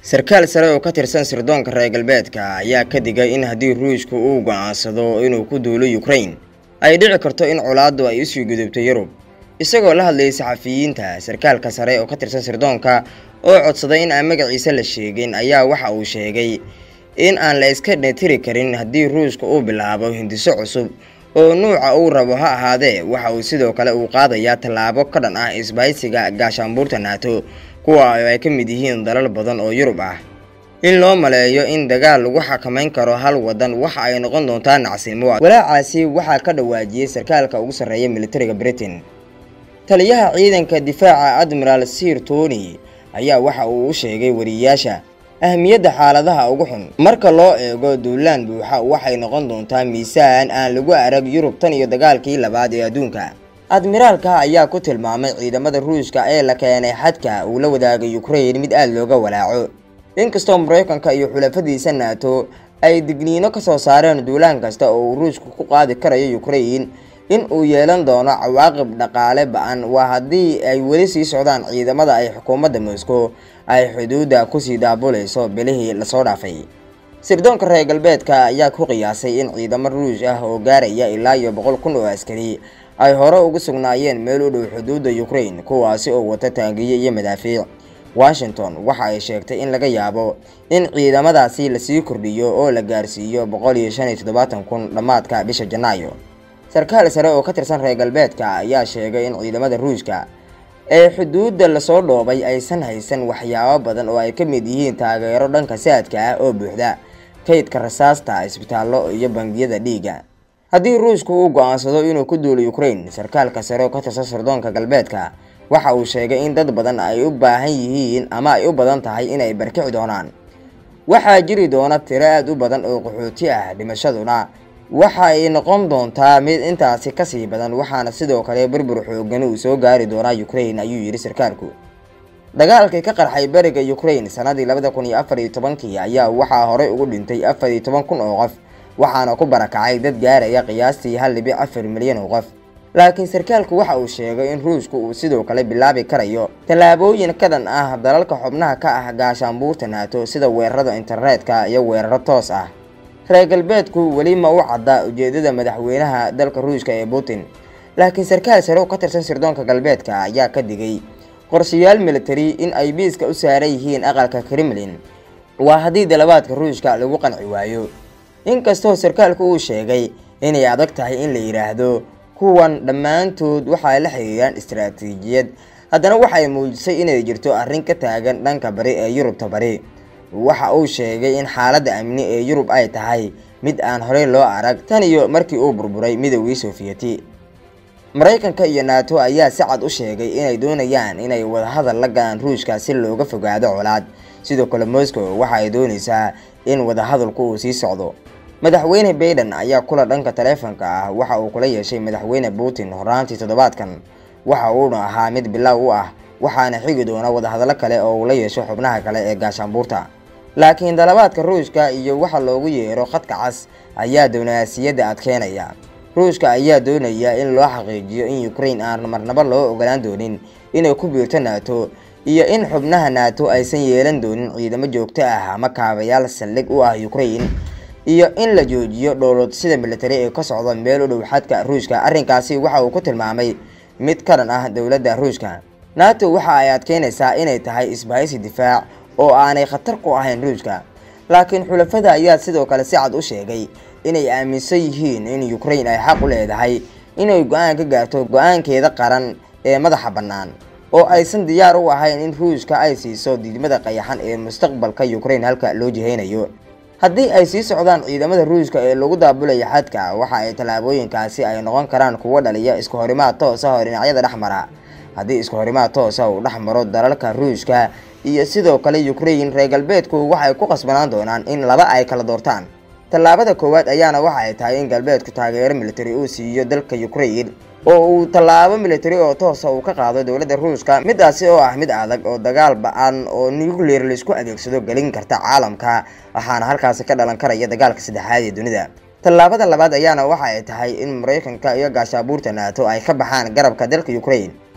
sarkaal sare oo ka tirsan sirdoonka reer galbeedka ayaa ka digay in haddii ruushku uu go'aansado inuu ku duulo ukrain ay dhici karto in colaaddu ay usii gudubto yurub isagoo la hadlayay saxafiyiinta sarkaalka sare oo ka tirsan sirdoonka oo codsaday in aan magaciisa la sheegin ayaa waxa uu sheegay in aan la iska dhetiri karin haddii ruushka uu bilaabo hindiso cusub oo nuuca uu rabo ha ahaadee waxa uu sidoo kale uu qaadayaa tallaabo ka dhan ah isbahaysiga gaashaanbuurta naato kuwa ay ka mid yihiin dalal badan oo yurub ah in loo maleeyo in dagaal lagu xakamayn karo hal wadan waxa ay noqon doontaa nacsimo walaacaasi waxaa ka dhawaajiyey sarkaalka ugu sarreeya militariga britain taliyaha ciidanka difaaca admiral sir tony ayaa waxa uu u sheegay wariyayaasha ahmiyadda xaaladaha ugu xun marka loo eego duulaan buuxa waxay noqon doontaa miisaan aan lagu arag yurub tan iyo dagaalkii labaad ee adduunka admiraalka ayaa ku tilmaamay ciidamada ruushka ee la keenay xadka uu la wadaagay ukrain mid aada looga walaaco inkastoo maraykanka iyo xulafadiisa naato ay digniino ka soo saareen duulaan kasta oo uu ruushku ku qaadi karayo ukrain in uu yeelan doono cawaaqib dhaqaale ba-an waa haddii ay weli sii socdaan ciidamada ay xukuumadda moscow ay xuduudda kusii daabulayso bilihii lasoo dhaafay sirdoonka reer galbeedka ayaa ku qiyaasay in ciidamo ruush ah oo gaaraya ilaa iyo boqol kun oo askari ay hore ugu sugnaayeen meel u dhow xuduudda ukrain kuwaasi oo wata taangiyo iyo madaafiic washington waxa ay sheegtay in laga yaabo in ciidamadaasi lasii kordhiyo oo la gaarsiiyo boqol iyo shan iyo toddobaatan kun dhammaadka bisha janaayo sarkaal sare oo ka tirsan reer galbeedka ayaa sheegay in ciidamada ruushka ee xuduudda lasoo dhoobay aysan haysan waxyaabo badan oo ay ka mid yihiin taageero dhanka saadka ah oo buuxda kaydka rasaasta isbitaallo iyo bangiyada dhiigga haddii ruushku uu go-aansado inuu ku duulo ukrain sarkaalka sare oo ka tirsan sirdoonka galbeedka waxa uu sheegay in dad badan ay u baahan yihiin ama ay u badan tahay inay barkici doonaan waxaa jiri doona tiro aada u badan oo qaxooti ah dhimashaduna waxa ay noqon doontaa mid intaasi kasii badan waxaana sidoo kale burbur xoogan uu soo gaari doonaa ukrain ayuu yidhi sarkaalku dagaalkii ka qarxay beriga ukrain sanadii labada kun iyo afar iyo tobankii ayaa waxaa horey ugu dhintay afar iyo toban kun oo qof waxaana ku barakacay dad gaaraya qiyaastii hal dhibic afar milyan oo qof laakiin sarkaalku waxa uu sheegay in ruushku uu sidoo kale bilaabi karayo tallaabooyin ka dhan ah dalalka xubnaha ka ah gaashaanbuurta naato sida weerarada internetka iyo weeraro toos ah reer galbeedku weli ma u cadda ujeedada madaxweynaha dalka ruushka ee putin laakiin sarkaal sare oo ka tirsan sirdoonka galbeedka ayaa ka digay qorshayaal militari in ay biiska u saaran yihiin aqalka kremlin waa haddii dalabaadka ruushka lagu qanci waayo inkastoo sarkaalku uu sheegay inay adag tahay in la yidhaahdo kuwan dhammaantood waxay la xiriiraan istaraatiijiyad haddana waxay muujisay inay jirto arrin ka taagan dhanka bari ee yurubta bari waxa uu sheegay in xaaladda amni ee yurub ay tahay mid aan horey loo arag tan iyo markii uu burburay midoogii soofiyeti maraykanka iyo naato ayaa si cad u sheegay inay doonayaan inay wadahadal la galaan ruushka si looga fogaado colaad sidoo kale moscow waxa ay doonaysaa in wadahadalku uu sii socdo madaxweyne baiden ayaa kula dhanka taleefanka ah waxa uu kula yeeshay madaxweyne putin horaantii toddobaadkan waxa uuna ahaa mid bilow u ah waxaana xigi doona wadahadallo kale oo uu la yeesho xubnaha kale ee gaashaanbuurta laakiin dalabaadka ruushka iyo waxa loogu yeero khadka cas ayaa diblomaasiyadda adkeynaya ruushka ayaa doonaya in loo xaqiijiyo in ukrain aan marnabo loo ogolaan doonin inay ku biirto naato iyo in xubnaha naato aysan yeelan doonin ciidamo joogto ah ama kaabayaal saldhig u ah ukrain iyo in la joojiyo dhowlad sida militari ee ka socda meel u dhow xadka ruushka arrinkaasi waxa uu ku tilmaamay mid ka dhan ah dowladda ruushka nato waxa ay adkeynaysaa inay tahay isbahaysi difaac oo aanay khatar ku ahayn ruushka laakiin xulafada ayaa sidoo kale si cad u sheegay inay aaminsan yihiin in ukrain ay xaq u leedahay inay go-aan ka gaarto go-aankeeda qaran ee madaxa bannaan oo aysan diyaar u ahayn in ruushka ay siiso diidmada qayaxan ee mustaqbalka ukrain halka loo jihaynayo haddii ay sii socdaan ciidamada ruushka ee lagu daabulaya xadka waxa ay tallaabooyinkaasi ay noqon karaan kuwo dhaliya isku horimaad toos ah oo dhinacyada dhex mara haddii isku horimaad toosa uu dhex maro dalalka ruushka iyo sidoo kale ukrain reer galbeedku waxay ku qasbanaan doonaan in laba ay kala doortaan tallaabada koowaad ayaana waxa ay tahay in galbeedku taageero militari uu siiyo dalka ukrain oo uu tallaabo militari oo toosa uu ka qaado dowladda ruushka midaasi oo ah mid adag oo dagaal ba-an oo nuclear laisku adeegsado gelin karta caalamka waxaana halkaasi ka dhalan karaya dagaalka saddexaad ee dunida tallaabada labaad ayaana waxa ay tahay in maraykanka iyo gaashaabuurta naato ay ka baxaan garabka dalka ukrain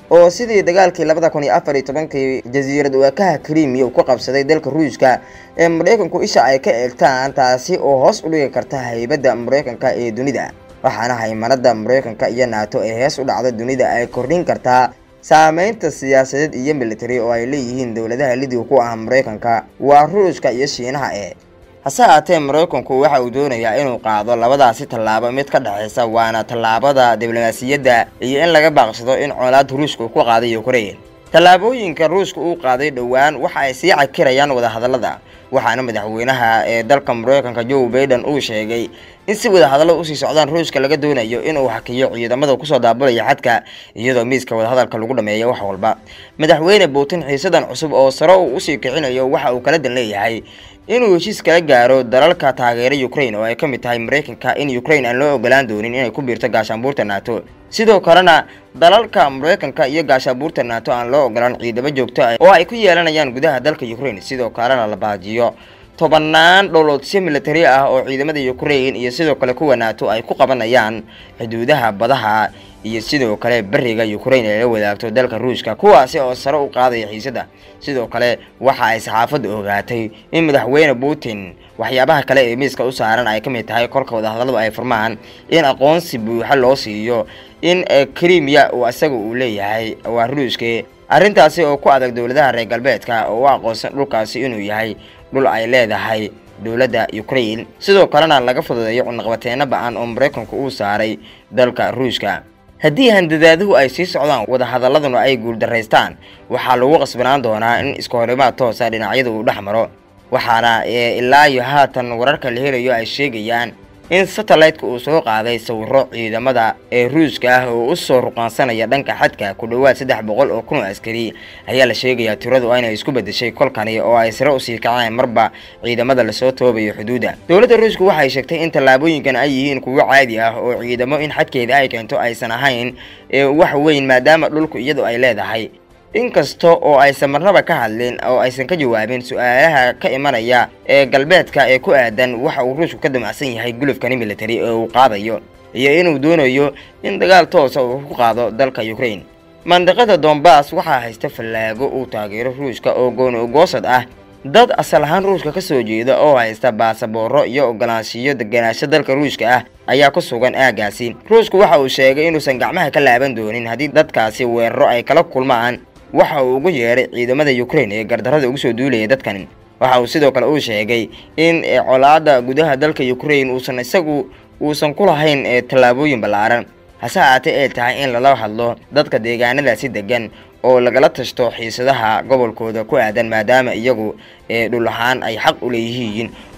oo sidii dagaalkii labada kun iyo afar iyo tobankii jasiirad waakaha krimiya uu ku qabsaday dalka ruushka ee maraykanku isha ay ka eegtaan taasi oo hoos u dhigi karta haybadda maraykanka ee dunida waxaana haymanada maraykanka iyo naato ee hees u dhacda dunida ay kordhin kartaa saameynta siyaasadeed iyo military oo ay leeyihiin dowladaha lidiga ku ah maraykanka waa ruushka iyo shiinaha ee hase haatee maraykanku waxa uu doonayaa inuu qaado labadaasi tallaabo mid ka dhexaysa waana tallaabada diblomaasiyadda iyo in laga baaqsado in colaad ruushka uu ku qaaday ukrain tallaabooyinka ruushka uu qaaday dhowaan waxa ay sii cakirayaan wadahadallada waxaana madaxweynaha ee dalka maraykanka joe baiden uu sheegay in si wadahadallada usii socdaan ruushka laga doonayo inuu hakiyo ciidamada kusoo daabulaya xadka iyadoo miiska wadahadalka lagu dhameeyo wax walba madaxweyne putin xiisadan cusub oo sare uu usii kicinayo waxa uu kala dan leeyahay inuu heshiis kala gaaro dalalka taageera ukrain oo ay ka mid tahay maraykanka in ukrain aan loo ogolaan doonin inay ku biirto gaashaanbuurta nato sidoo kalena dalalka maraykanka iyo gaashaanbuurta nato aan loo ogolaan ciidamo joogto ah oo ay ku yeelanayaan gudaha dalka ukrain sidoo kalena la baajiyo tobanaan dhowloodsiyo militari ah oo ciidamada ukrain iyo sidoo kale kuwa nato ay ku qabanayaan xuduudaha badaha iyo sidoo kale beriga ukrain ay la wadaagto dalka ruushka kuwaasi oo sare u qaadaya xiisada sidoo kale waxa ay saxaafaddu ogaatay in madaxweyne putin waxyaabaha kale ee miiska u saaran ay ka mid tahay kolka wadahadalladu ay furmaan in aqoonsi buuxa loo siiyo in krimiya uu isaga uu leeyahay waa ruushke arrintaasi oo ku adag dowladaha reer galbeedka oo u aqoonsan dhulkaasi inuu yahay dhul ay leedahay dowladda ukrain sidoo kalena laga fududeeyo cunaqabateeno ba-an oo maraykanku uu saaray dalka ruushka haddii handadaaduhu ay sii socdaan wadahadaladuna ay guuldaraystaan waxaa lagu qasbanaan doonaa in iskahorimaad toosa dhinacyada uu dhex maro waxaana ilaa iyo haatan wararka la helayo ay sheegayaan in satellite-ka uu soo qaaday sawiro ciidamada ee ruushka ah oo u soo ruqaansanaya dhanka xadka ku dhowaad saddex boqol oo kun oo askari ayaa la sheegayaa tiradu inay isku bedeshay kolkani oo ay sare usii kaceen marba ciidamada lasoo toobayo xuduudda dowladda ruushka waxay sheegtay in tallaabooyinkan ay yihiin kuwo caadi ah oo ciidamo in xadkeeda ay keento aysan ahayn wax weyn maadaama dhulku iyadu ay leedahay inkasta oo aysan marnaba ka hadlin oo aysan ka jawaabin su-aalaha ka imanaya ee galbeedka ee ku aadan waxa uu ruushku ka damacsan yahay gulufkani military ee uu qaadayo iyo inuu doonayo in dagaal toosa uu ku qaado dalka ukrain mandaqada dombas waxaa haysta fallaago uu taageero ruushka oo gooni ogoosad ah dad asal ahaan ruushka ka soo jeeda oo haysta baasabooro iyo ogolaanshiyo deganaansho dalka ruushka ah ayaa ku sugan aagaasi ruushku waxa uu sheegay inuusan gacmaha ka laaban doonin haddii dadkaasi weeraro ay kala kulmaan waxa uu ugu yeedhay ciidamada ukrain ee gardarrada ugu soo duulaya dadkan waxa uu sidoo kale uu sheegay in colaada gudaha dalka ukrain uusan isagu uusan ku lahayn tallaabooyin ballaaran hase haatee ay tahay in lala hadlo dadka deegaanadaasi degan oo lagala tashto xiisadaha gobolkooda ku aadan maadaama iyagu dhul ahaan ay xaq u leeyihiin